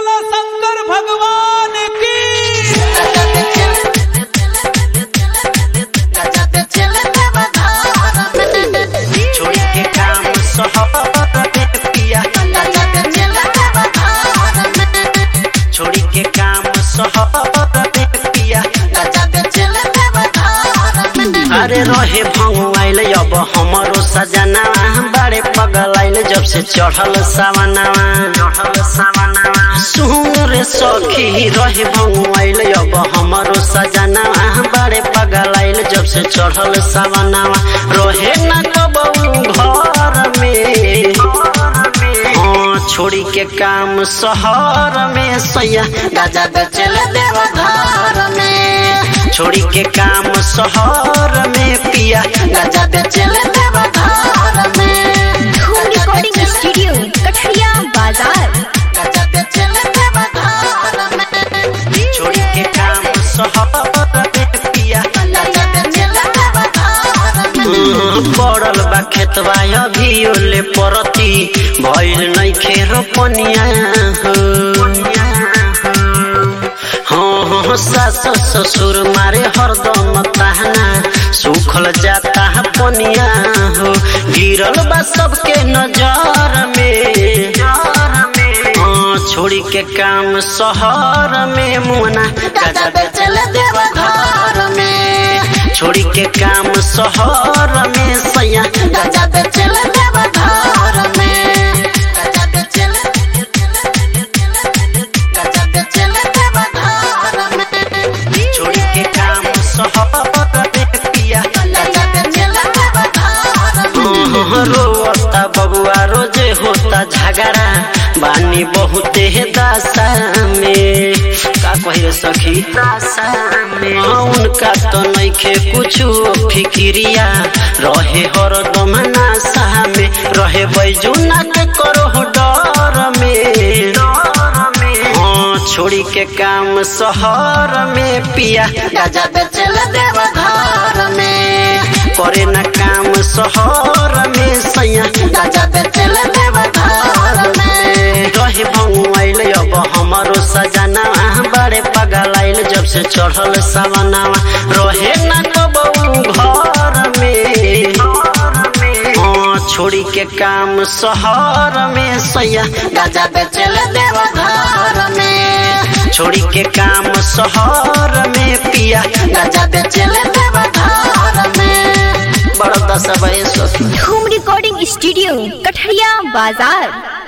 बोला शंकर भगवान की छोड़ के काम सहर में पिया छोड़ के काम सहर में पिया अरे रहे भंगुआइल अब हमरो सजना बड़े पगल आइल जब से चढ़ल सावनावा चढ़ल सावनावा सुन रे सखी रहे भंगुआइल अब हमरो सजना बड़े पगल आइल जब से चढ़ल सावनावा रहे न कबऊ घर में हाँ छोड़ी के काम शहर में सैया गाजा बेचल देव घर में छोड़ी के काम शहर में पिया गाजा बेचल देव घर में धूम रिकॉर्डिंग स्टूडियो कठरिया बाजार गाजा बेचल देव घर में छोड़ी के काम शहर में पिया गाजा बेचल देव घर में पड़ल बा खेतवा अभी ओले परती भइल नइखे रोपनिया हाँ हाँ सास ससुर मारे हरदम ताहना सुखल जाता है पनिया हो गिरल बा सबके नजर में हाँ छोड़ी के काम शहर में मुना गाजा बेचल देव घर में छोड़ी के काम शहर में सैया गाजा बेचल देव घर में गाजा बेचल गाजा बेचल देव घर में छोड़ी के काम शहर में पिया गाजा बेचल देव घर में रोता बबुआ रोजे होता झगड़ा बानी बहुते दासा में का कहिए सखी दासा में हाँ, उनका तो नइखे कुछ फिक्रिया रहे हरदम नासा में रहे बैजुना के करो डर में हाँ छोड़ी के काम शहर में पिया गाजा बेचल देव घर में करे न काम शहर में सैया गाजा बेचल देव घर में रहे भंगुआइल अब हमारो सजना बड़े पगल आइल जब से चढ़ल सवनावा रहे न कबऊ घर में हाँ छोड़ी के काम शहर में सैया गाजा बेचल देव घर में छोड़ी के काम शहर में पिया गाजा बेचल देव घर में बड़ा दस बजे धूम रिकॉर्डिंग स्टूडियो कठरिया बाजार